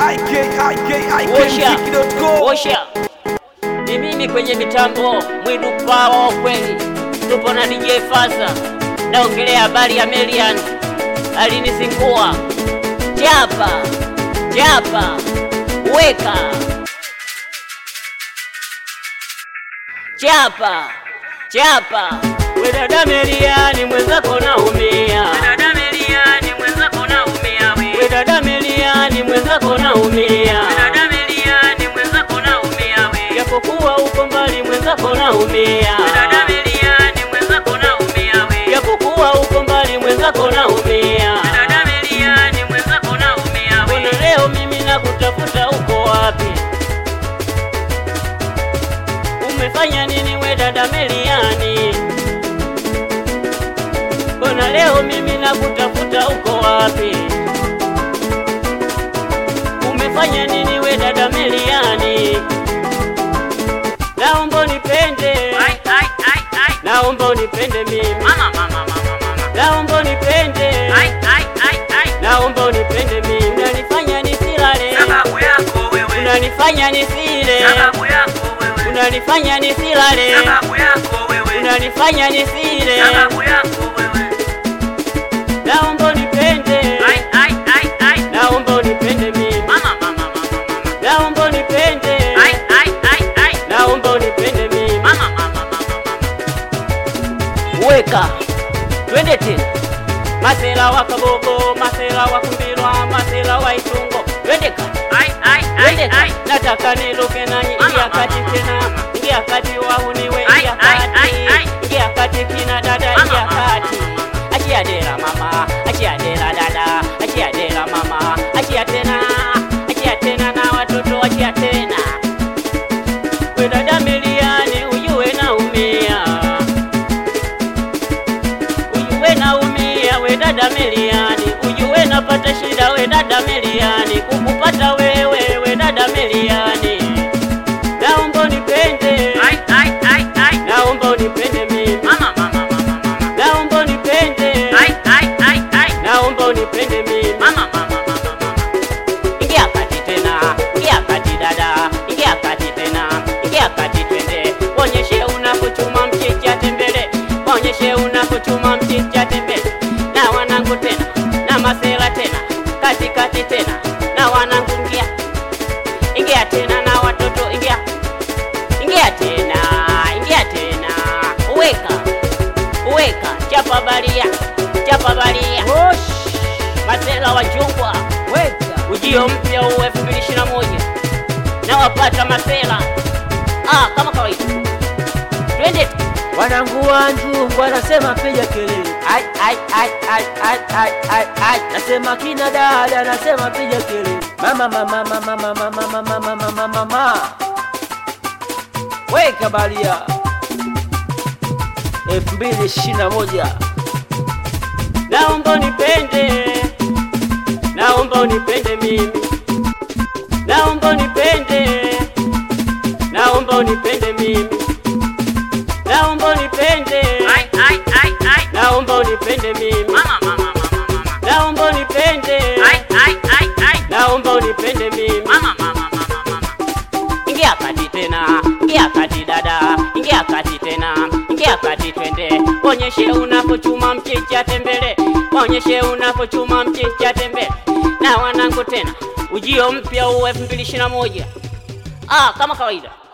ikikmuziki.com. Osha ni mimi kwenye mitambo mwidu pawa wa kweli, tupo na DJ Faza, naongelea habari ya Melian alinizingua. Chapa chapa, weka chapa chapa, we dada Meliani mwenzako naumia, we dada Meliani mwenzako naumia, we dada Meliani mwenzako naumia, we dada Meliani mwenzako naumia, we japokuwa uko mbali mwenzako naumia, we dada Meliani mwenzako naumia, we japokuwa uko mbali mwenzako naumia, we dada Meliani mwenzako naumia, we na leo mimi nakutafuta uko wapi? Umefanya nini we dada Meliani? Mbona leo mimi nakutafuta uko wapi? Umefanya nini we dada Meliani? Naomba unipende, naomba unipende mimi, naomba unipende, naomba unipende mimi. Unanifanya nisilale, unanifanya nisile, unanifanya nisilale, unanifanya nisile. Naomba unipende, naomba unipende mimi, naomba unipende, naomba unipende mimi. Weka twende tena, masela wa Kabogo, masela wa Kumbilwa, masela wa Itungo, twende kati twende kati, nataka niluke nanyi, ingia kati tena, ingia kati wahuniwe, ingia kati, ingia kati kina dada, ingia kati, achia dera mama, achia dera dada, achia dera mama, achia tena, achia tena na watoto, achia tena we dada Meliani, ujue naumia, ujue naumia, we dada Meliani, ujue napata shida, we dada Meliani, kukupata wewe, we dada Meliani, naomba unipende, naomba unipende mimi, naomba unipende, naomba unipende mimi. Ingia kati tena, ingia kati dada, ingia kati tena, ingia kati twende, onyeshe unapochuma mchicha tembele, onyeshe unapochuma mchicha tembele, na wanangu tena, na masela tena, kati kati tena, na wanangu ingia, ingia tena na watoto ingia, ingia tena, ingia tena, weka, weka, chapa balia, chapa balia, masela wa chungwa ujio mpya huu 2021 na wapata masela ah, kama kawaida, twende Wanangu wanjungu wanasema piga kelele, ai ai ai ai ai ai ai ai, nasema kina dada, nasema piga kelele, mama mama mama mama mama mama mama mama, weka balia elfu mbili ishirini na moja naomba unipende, naomba unipende mimi, naomba unipende, naomba unipende mimi, naomba unipende, naomba unipende mimi, naomba unipende, naomba unipende mimi. Ingia kati tena, ingia kati dada, ingia kati tena, ingia kati twende, onyeshe unapochuma mchicha tembele, onyeshe unapochuma mchicha tembele. Na wanangu tena, ujio mpya huu 2021 ah, kama kawaida